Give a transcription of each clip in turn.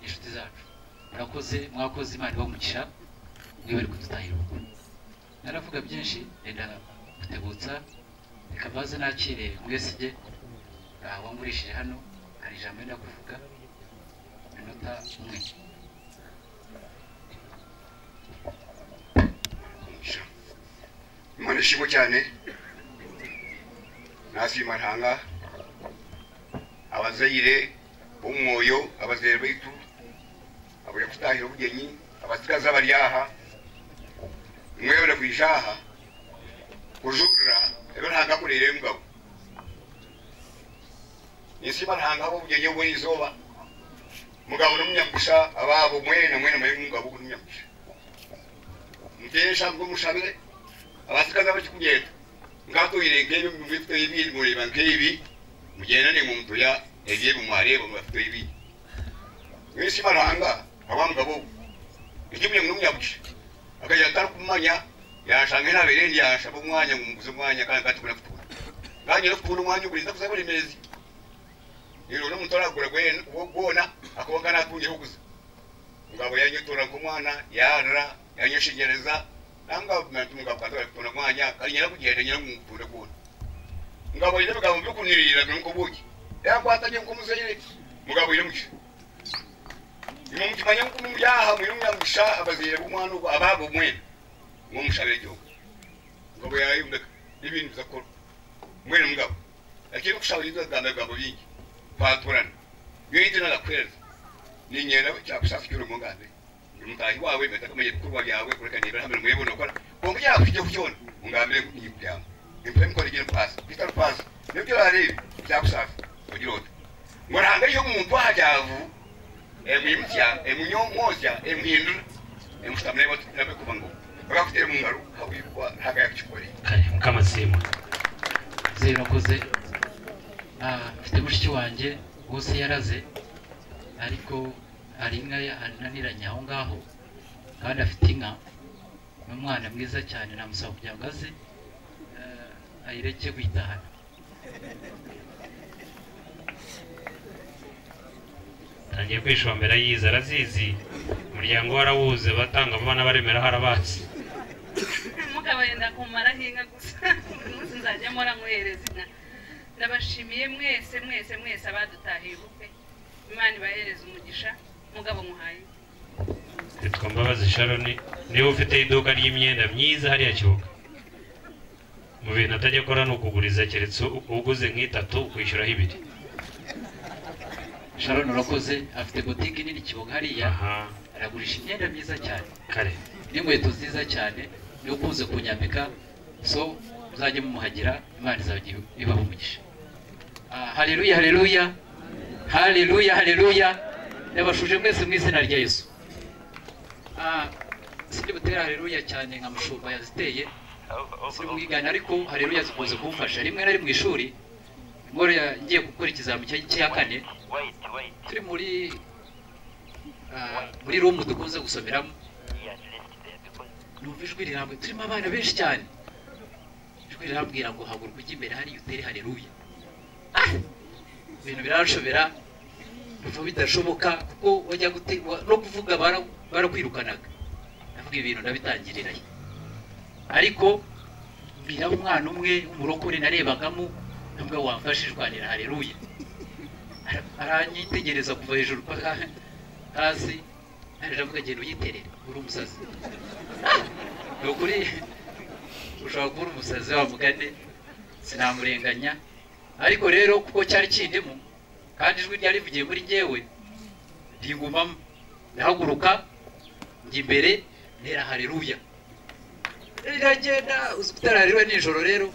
inshuti zacu murakoze mwakoze imana ibamugisha niwe bari kudutangira ubukwe naravuga byinshi renda gutegutsa reka mbaze nakire mwesige wamurishije hano hari ijambo ryo kuvuga minota umwe imana ishimwe cyane nasi mantanga abazayire b'umwoyo abazayire baitu abuja kutahira ubugeni abasigaza bari aha mwebona kwijaha kujurira ebe ntanga kurire mugabo nisima ntanga abo ubugeni bwe izoba mugabo n'umunyagusha ababo mwena mwena mwe mugabo n'umunyagusha mutesha mugushabire abasikaza bachikugenda ngatoire ngebe mvito ibi mureba ngebi mugenda ne muntu ya egiye bumwareba mvito ibi wese maranga abamugabo ikimye ngumyabuki akajya tar kumanya yashanga na berendi yashaba umwanya ngumuguze umwanya kandi katubura kutura nganye no kubona umwanya uburinda kuza buri mezi iro no mutora gura gwen gona akobangana atunye huguza ngabo yanyotora kumwana yara yanyeshigereza nanga natunga bwatwa kuna mwanya kalinyana kugenda nyina mupure kuna ngabo ile bagabo byo kunirira nuko buki yakwatanye ko muzeyire mugabo ile muki imo mukimanya ko mumyaha mwiru myamusha abazire bumwana uko ababo mwene ngo mushabire cyo ngabo yayumbe ibintu zakora mwene mugabo akiri kushabiriza gamba gabo bingi kwaturana yite na kweza ni nyera cyakushafi cyuru mugande mutahi wawe metakamuye bikorwa byawe kurekanira hamwe muyibona ukora ngo mujya kujya kucyona ungambire kuyibyama impre mukora igihe pasi peter pasi nibyo arebe byakusafi kugira ute ngo nanga iyo umuntu ahajyavu emimutya emunyomozya emuhindura emustamire batinabe kuba ngo bagakutere mu ngaro hawibwa ntaga yakikoreye kare mukamasima zeyi urakoze ah mfite mushiki wanjye bose yaraze ariko hari inka ananiranye aho ngaho kandi afite inka ni umwana mwiza cyane namusaba kugira ngo aze eh, ayireke kuyitahana tangiye kwishombera yize arazizi umuryango we arawuze batanga abana baremera harabazi mugabo yenda kumara hinga gusa buri munsi nzajya mpora nkohereza inka ndabashimiye mwese mwese mwese abadutahiye ubukwe imana ibahereze umugisha mugabo muhaye yitwa mbabazi sharoni niwe ufite iduka ry'imyenda myiza hariya kibuga mu bintu atajya akora ni ukuguriza keretse uguze nk'itatu ukwishyuraho ibiri sharon urakoze afite botike nini kibuga hariya aha aragurisha imyenda myiza cyane kare n'inkweto nziza cyane niyo ukunze kunyambika so muzajye mumuhagira imana izajya ibaha umugisha Ah, haleluya haleluya haleluya haleluya yabashuje mwese mu izina rya yesu Ah, sinjye butere haleluya cyane nka mushumba yaziteye simwigana ariko haleluya zikunze kumfasha rimwe na rimwe mu ishuri ngore ngiye gukora ikizamini cya- cya kane Wait, wait. turi muri ah, muri rumu dukunze gusomeramo Yes, listen there because numva ijwi rirambwira turimo abana benshi cyane ijwi rirambwira ngo haguruka ujya imbere hariya utere hareruya Ah! ibintu biranshobera numva bidashoboka kuko wajya gute- wa- no kuvuga bara- barakwirukanaga ndavuga ibintu ndabitangirirayo ariko mbwira umwana umwe w'umurokore narebagamo ntabwo wamfashe ijwanira hareruya Ara- aranyitegereza kuva hejuru paka hasi aravuga genda uyiterere uri umusazi ni ukuri ushobora kubura umusazi wa mugani sinamurenganya ariko rero kuko cyari kindimo kandi ijwi ryari rivugiye muri njyewe ndigumamo ndahaguruka njya imbere ntera hareruya riragenda uzi gutera hareruya nijoro rero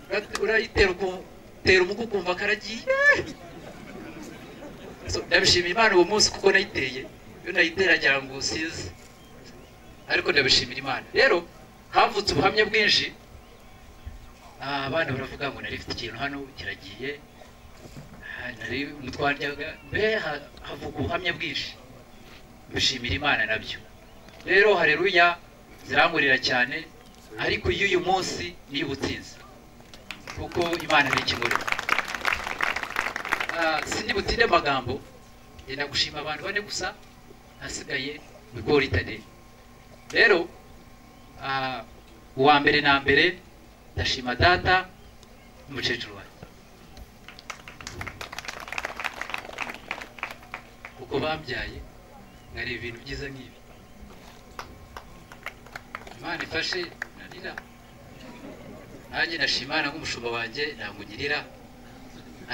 urat- urayitera uku- utera umugu ukumva karagiye So, ndabishimiye imana uwo munsi kuko nayiteye iyo nayitera ngira ngo usize ariko ndabishimira imana rero havutse ubuhamya bwinshi Ah, abana baravuga ngo nari mfite ikintu hano kiragiye Ah, nari mutwaryaga mbe ha- havuka ubuhamya bwinshi mbishimira imana nabyo rero hareruya zirankurira cyane ariko iyo uyu munsi niyo ubutsinzi kuko imana ni ikimurimo Ah, sindi butinde amagambo genda gushima abantu bane gusa hasigaye ibigori itade rero ah, uwa mbere na mbere ndashima data n'umukecuru wanjye kuko babyaye nkari ibintu byiza nk'ibi imana ifashe narira nanjye ndashima imana nk'umushumba wanjye ntabwo ngirira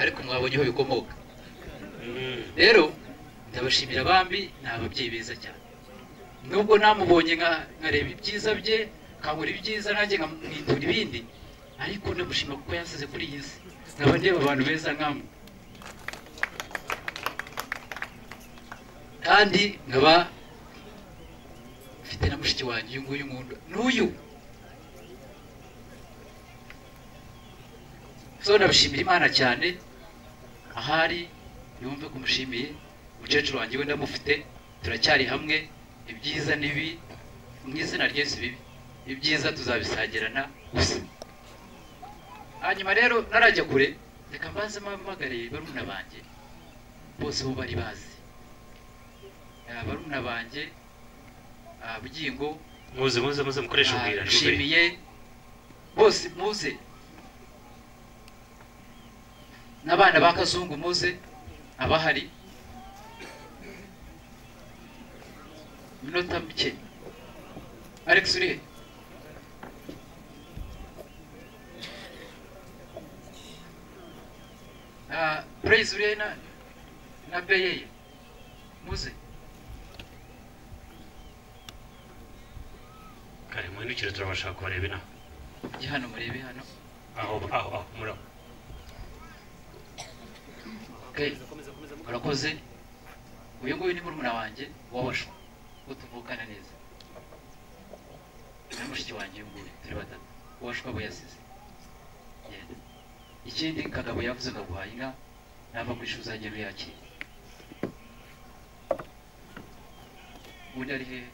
ariko mwabonye aho bikomoka rero ndabashimira bambi ni ababyeyi beza cyane nubwo namubonye nka nkareba ibyiza bye nkabura ibyiza nanjye nkamwindura ibindi ariko ndamushima kuko yansize kuri iyi si nkaba ndeba abantu beza nkamwe kandi nkaba mfite na mushiki wanjye uyu nguyu nkunda n'uyu so ndabashimira imana cyane ahari yumve ko umushimiye umukecuru wanjye we ndamufite turacyari hamwe ibyiza n'ibi mu izina ry'Yesu bibi ibyiza tuzabisangirana gusa hanyuma rero narajya kure reka mbaze mpamagariye barumuna banjye bose bo bari bazi Ah, barumuna banjye ah, bugingo muze muze muze mukoresha ah, ubwira nshimiye bose muze n'abana ba kazungu muze abahari minota mike alex uri he Ah, praise uri he na na beyeye muze kare muhindukire turabashaka kubareba inaha ujye hano murebe hano aho aho aho muraho okay murakoze uyu nguyu ni murumuna wanjye wabashwe ko tuvukana neza na mushiki wanjye uyu nguyu turi batatu uwashwe abo yasize genda ikindi kagabo yavuze ngo aguhaye inka nava ku ishuri uzagenda uyakira undi ari hehe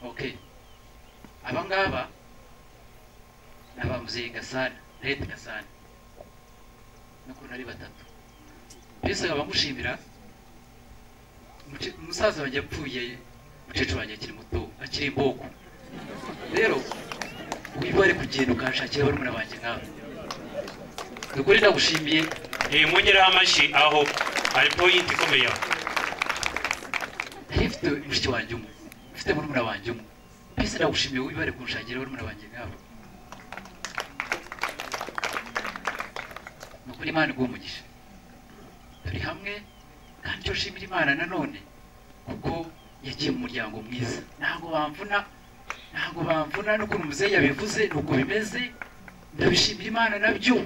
okay aba ngaba ni abamuzeyi gasana rete gasana n'ukuntu ari batatu mbese abamushimira umuce- umusaza wanjye yapfuye umukecuru wanjye akiri muto akiri imboko rero wiba wari kugenda ukanshakira barumuna banjye nkawe ni ukuri ndagushimiye Eh, mwongereho amashyi aho hari point ikomeye aho nari mfite mushiki wanjye umwe mfite murumuna wanjye umwe mbese ndagushimiye wiba wari kunshakira barumuna banjye nkawe ni ukuri imana iguha umugisha turi hamwe kandi icyo nshimira imana nanone kuko yagiye mu muryango mwiza ntabwo bamvuna ntabwo bamvuna n'ukuntu muzehe yabivuze nuko bimeze ndabishimira imana nabyo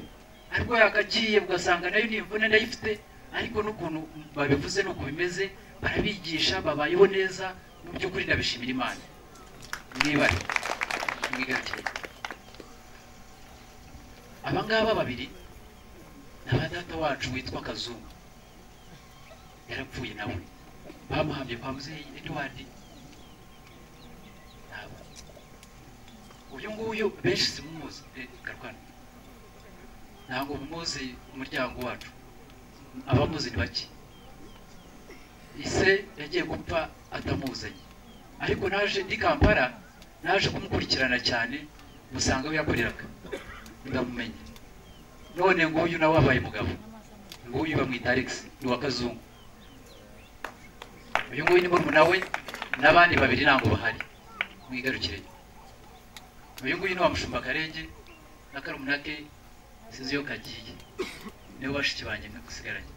ariko yakagiye ugasanga nayo nimvune ndayifite ariko n'ukuntu babivuze nuko bimeze barabigisha babayeho neza mu by'ukuri ndabishimira imana mwibare mwigatire aba ngaba babiri ni aba data wacu witwa kazungu yarapfuye nawe bamuhamye kwa muzehe edward ntabwo uyu nguyu benshi simumuzi eh, garwana ntabwo mumuzi umuryango wacu abamuzi ni bake ise yagiye gupfa atamuzanye ariko naje ndi kampala naje kumukurikirana cyane musanga we yakoreraga ndamumenya none nguyu nawe wabaye mugabo nguyu bamwita alex ni uwa kazungu uyu nguyu ni murumuna we n'abandi babiri ntabwo bahari mwigarukire uyu nguyu ni wa mushumba karenge na karumuna ke sinzi iyo kagiye nibo bashiki banjye nkagusigaranye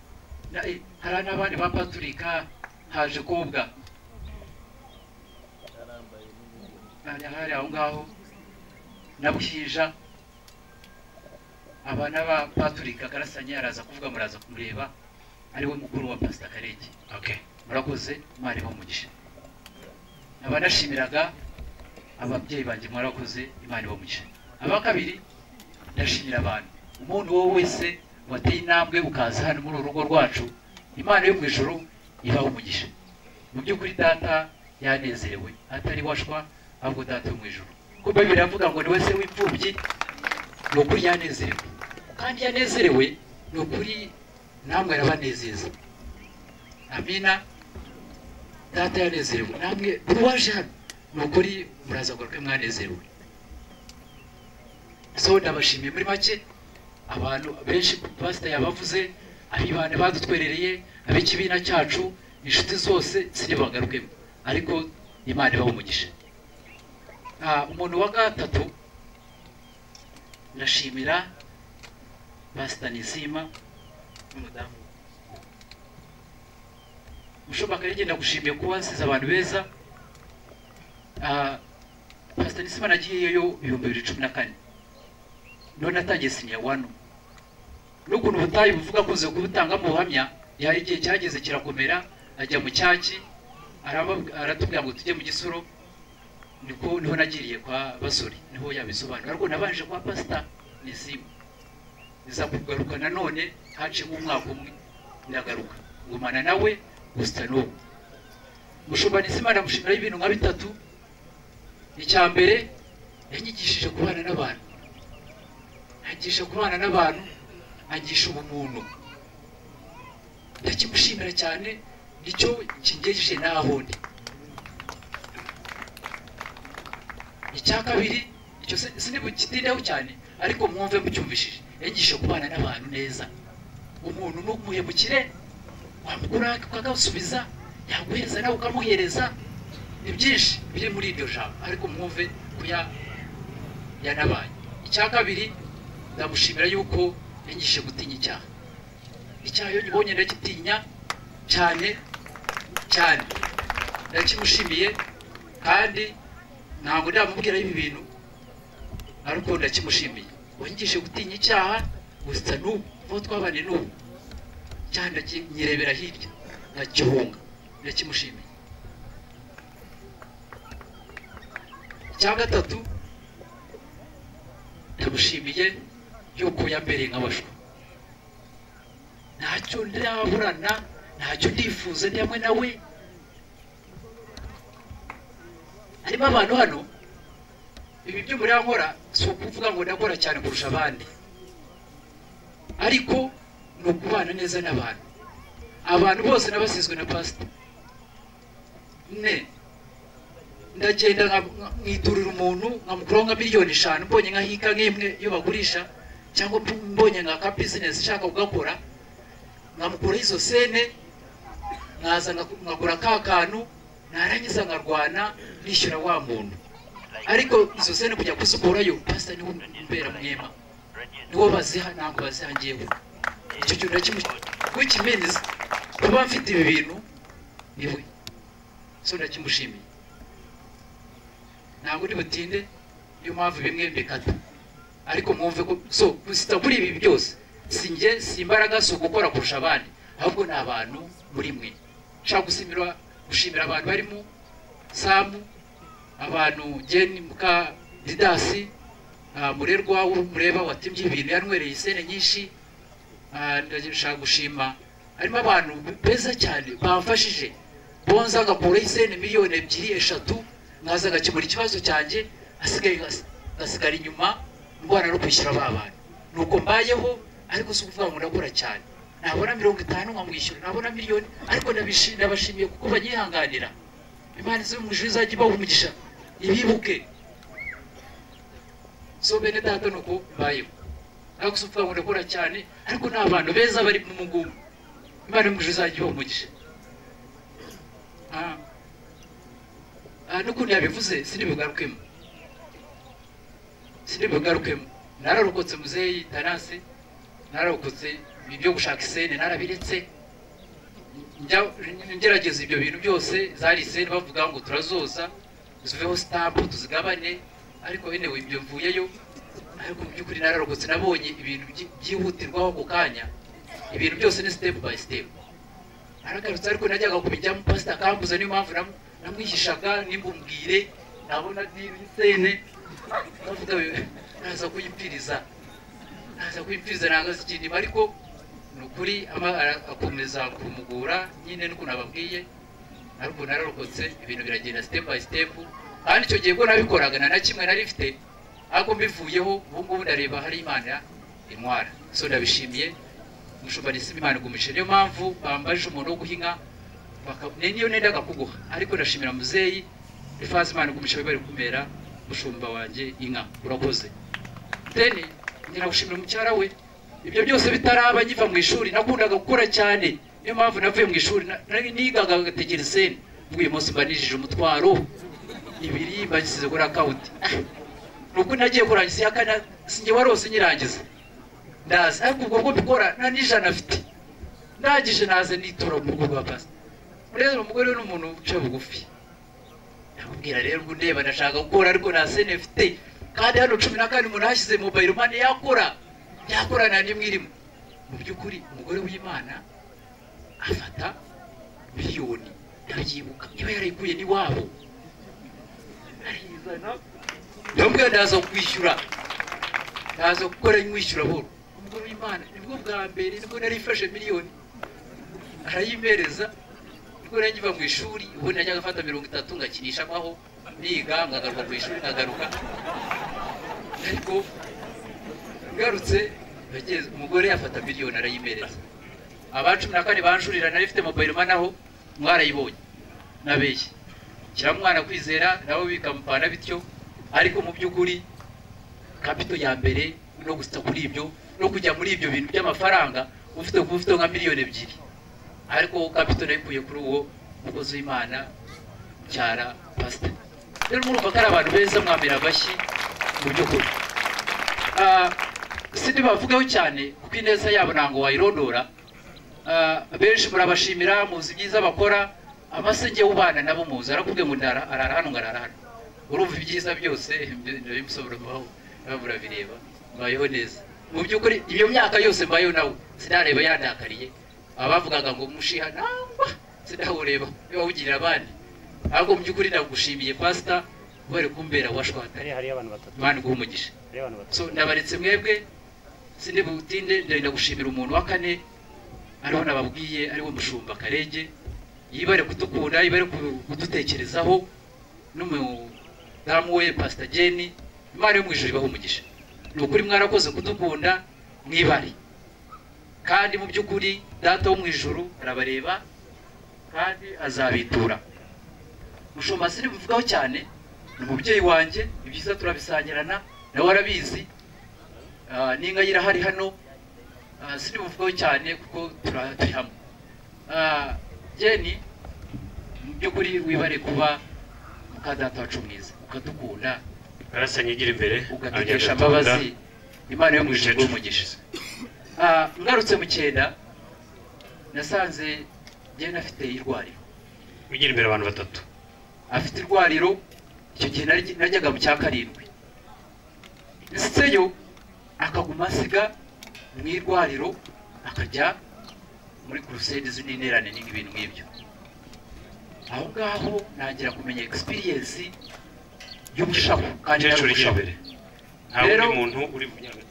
Na- eh, hari n'abandi ba paturika haje kobwa hari hari aho ngaho na bwija aba n'aba paturika karasanye araza kuvuga muraza kumureba ariwe mukuru wa pasita karenge okay murakoze mwari umugisha nkaba nashimiraga ababyeyi banjye mwarakoze imana ibamugisha aba kabiri ndashimira abantu umuntu uwo wese wateye intambwe ukaza hano muri uru rugo rwacu imana yo mu ijuru ibaha umugisha mu by'ukuri data yanezerewe atari washwa ahubwo data yo mu ijuru kuko bibiliya iravuga ngo ni wese w'imfubyi ni ukuri yanezerewe kandi yanezerewe ni ukuri namwe arabanezeza amina data yanezerewe namwe buri waje hano ni ukuri muraza ngo rwe mwanezerewe so ndabashimiye muri make abantu benshi pasita yabavuze abibana badutwerereye ab'ikibina cyacu inshuti zose sinibagarukemo ariko imana ibaha umugisha Ah, umuntu wa gatatu ndashimira pasita nizima n'umudamu ushoboka rege ndagushimiye kuba nsize abantu beza Ah, pasita nizima nagiyeyo ibihumbi bibiri cumi na kane none natangiye sinya wano n'ukuntu ubutayu buvuga kuze kubutanga mu buhamya yari igihe cyageze kirakomera ajya mu cyaki araba- aratubwira ngo tujye mu gisoro niko niho nagiriye kwa basore niho yabisobanura ariko nabanje kwa pasita nizimu niza kugaruka nanone haciyemo umwaka umwe ndagaruka gumana nawe gusa n'ubu mushumba nizima ndamushimiraho ibintu nka bitatu icya mbere yanyigishije kubana n'abantu angisha kubana n'abantu angisha ubumuntu ndakimushimira cyane nicyo kingejeje n'aho ndi icya kabiri icyo si- sinibukitindeho cyane ariko mwumve mucyumvishije yangisha kubana n'abantu neza umuntu numuhemukire wamukura ukagasubiza yaguhereza nawe ukamuhereza ni byinshi biri muri iryo jambo ariko mwumve kuya yanabaye icya kabiri ndamushimira yuko yanyigishije gutinya icyaha icyaha iyo nkibonye ndakitinya cyane cyane ndakimushimiye kandi ntabwo ndamubwira ibi bintu ariko ndakimushimiye wanyigishije gutinya icyaha gusa n'ubu aho twabane n'ubu cyane ndaki- nyirebera hirya ndagihunga ndakimushimiye icya gatatu ndamushimiye yuko yambereye nk'abashwa ntacyo ndaburana ntacyo ndifuza ndi hamwe nawe harimo abantu hano ibi byo muri nkora si ukuvuga ngo ndakora cyane kurusha abandi ariko ni ukubana neza n'abantu abantu bose nabasizwe na pasita ne ndagenda nka- nka- nkiturira umuntu nkamukuraho nka miliyoni eshanu mbonye nka hika nk'imwe iyo bagurisha cyangwa mb- mbonye nka ka bizinesi ishaka kugakora nkamukuraho izo sene nkaza nka- nkagura ka kantu narangiza nkarwana nishyura wa muntu ariko izo sene kujya kuzikurayo pasita niwo mbera mwema niwo baziha ntabwo baziha ngewe icyo kintu ndakimukimeneza kuba mfite ibi bintu niwe so ndakimushimiye ntabwo uri butinde niyo mpamvu bimwe mbikata ariko mwumve ko so gusita kuri ibi byose si njye si imbaraga si ugukora kurusha abandi ahubwo ni abantu muri mwe nshaka gusimira gushimira abantu barimo samu abantu jeni muka didasi ah, murerwa mureba watimye ibintu yanwereye isene nyinshi Ah, ndashaka gushima harimo abantu beza cyane bamfashije bonza agakuraho isene miliyoni ebyiri eshatu nkaza agakemura ikibazo cyanjye asigaye ngasigara inyuma ndwara no kwishyura ba bantu nuko mbayeho ariko si ukuvuga ngo ndakora cyane nabona mirongo itanu nkamwishyura nabona miliyoni ariko ndabishi- ndabashimiye kuko banyihanganira imana izi mu ijuru izajya ibaha umugisha ibibuke so bene data ni uko mbayeho ariko si ukuvuga ngo ndakora cyane ariko ni abantu beza bari mu mugumu imana yo mu ijuru izajya ibaha umugisha Ah. Ah, n'ukuntu yabivuze sinibigarukemo sinibigarukemo nararokotse muzeyi tanase nararokotse ibyo gushaka isene narabiretse Njya- ngerageza ibyo bintu byose zari isene bavuga ngo turazoza ziveho stamp tuzigabane ariko yenewe ibyo mvuyeyo ariko mu by'ukuri nararokotse nabonye ibintu byi- byihutirwaho ako kanya ibintu byose ni step by step aragarutse ariko najyaga kubijyamo pasita akambuza niyo mpamvu nam- namwihishaga nimbumbwire nabona nisene navuga we- naza kuyipfiriza naza kuyipfiriza ntabwo azi ikintu ariko ni ukuri ama- ara- akomeza kumugura nyine nuko nababwiye ariko nararokotse ibintu biragenda step by step kandi icyo gihe ko nabikoraga nta na kimwe nari mfite ariko mbivuyeho ubu ngubu ndareba hari imana intwara so ndabishimiye umushumba ni Simba imana igumishije niyo mpambaje umuntu wo guha inka baka- ni niyo nendaga kuguha ariko ndashimira muzeyi ifazi imana umugisha bari kumera mushumba wanjye inka urakoze deni nyiragushimira mucyara we ibyo byose bitaraba ngiva mu ishuri nakundaga gukora cyane niyo mpamvu navuye mu ishuri na- nari nigaga agatekereseni bw'uyu munsi mbanijije umutwaro ibiri bagisize kuri akawunti nubwo nagiye kurangiza iya kane sinjye warose nyirangiza ndazi ariko ubwo bwo mbikora nta n'ijana afite ndangije naze nitora mu rugo rwa pasi rero umugore we ni umuntu uca bugufi nakubwira rero ngo ndeba ndashaka gukora ariko nta sene mfite kandi hano cumi na kane umuntu yashyize mobayiro mani yakora yakora nta n'imwe irimo mu by'ukuri umugore w'imana afata miliyoni ndabyibuka iba yarayikuye n'iwabo arayizana ndamubwira ndaza kwishyura ndaza gukora nwishyura buhoro umugore w'imana nibwo bwa mbere nibwo nari ifashe miliyoni arayimpereza nibwo nari ngiva mu ishuri ubundi najyaga afata mirongo itatu ngakinisha amaho niga nkagaruka mu ishuri nkagaruka ariko ngarutse nageze- umugore afata miliyoni arayimpereza aba cumi na kane banjurira nari mfite mobayiro manaho mwarayibonye nabeshye shyira mwana kwizera nabo bikamupana bityo ariko mu by'ukuri kapito ya mbere no gusa kuri ibyo no kujya muri ibyo bintu by'amafaranga ufite kuba ufite nka miliyoni ebyiri ariko kapito nayikuye kuri uwo mukozi w'imana cyara pasita rero murumva ko ari abantu beza mwamira amashyi mu by'ukuri Ah, si ntibavugaho cyane kuko ineza yabo ntabwo wayirondora Ah, benshi murabashimira muzi ibyiza bakora amasenge ubana nabo muzi arakubwiye ngo ndara arara hano ngarara hano urumva ibyiza byose ndabimusobanuriraho nawe murabireba mbayeho neza mu by'ukuri iyo myaka yose mbayeho nawe sinareba yandakariye abavugaga ngo mushiha nangwa sinawureba wawugirira abandi ahubwo mu by'ukuri ndagushimiye pasita kubera kumbera washwatari hariya hariyo abantu batatu imana iguha umugisha hariyo abantu batatu so ndabaretse mwebwe sindi butinde ndagenda gushimira umuntu wa kane ariho nababwiye ariwe mushumba karege yibare kudukunda yibare ku- kudutekerezaho n'umudamu we pasita jeni imana yo mu ijuru ibaha umugisha ni ukuri mwarakoze kudukunda mwibare kandi mu by'ukuri data wo mu ijuru arabareba kandi azabitura mushumba sindi buvugaho cyane ni umubyeyi wanjye ibyiza turabisangirana nawe arabizi Ah, n'inka ye irahari hano Ah, sindi buvugaho cyane kuko tura- turi hamwe Ah, jeni mu by'ukuri wibare kuba muka data wacu mwiza ukadukunda karasanye igira imbere ugatekesha agatunda. mbabazi imana yo mu ijuru iguhe umugisha Ah, ngarutse mu cyenda nasanze jeni afite irwariro wigira imbere abantu batatu afite irwariro icyo gihe naryi- najyaga mu cya karindwi seyo akaguma asiga mu irwariro akajya muri kurusede z'interane n'ibintu nk'ibyo aho ngaho ntangira kumenya egisipiriyensi y'ubushaho kandi nari umukecuru igira ubushaho. imbere nta wundi Rero- muntu uri bunyagwe.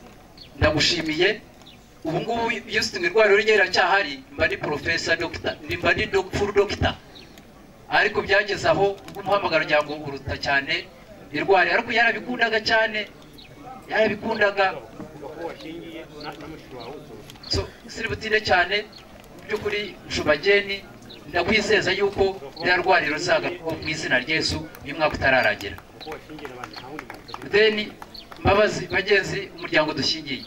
ndagushimiye ubu ngubu iyo ufite irwariro ryeracyahari mba ni porofesa dogita mba ni dog- full dogita ariko byageze aho ubwo umuhamagaro ngira ngo uruta cyane irwariro ariko yarabikundaga cyane yarabikundaga uko washingiye na- na mushiki wawe utuye so siri butinde cyane mu by'ukuri nshubageni ndakwizeza yuko rya rwariro rizaga kuba mu izina ry'esu uyu mwaka utararangira uko washingiye n'abandi nta wundi muntu utagira deni mbabazi bagenzi umuryango dushingiye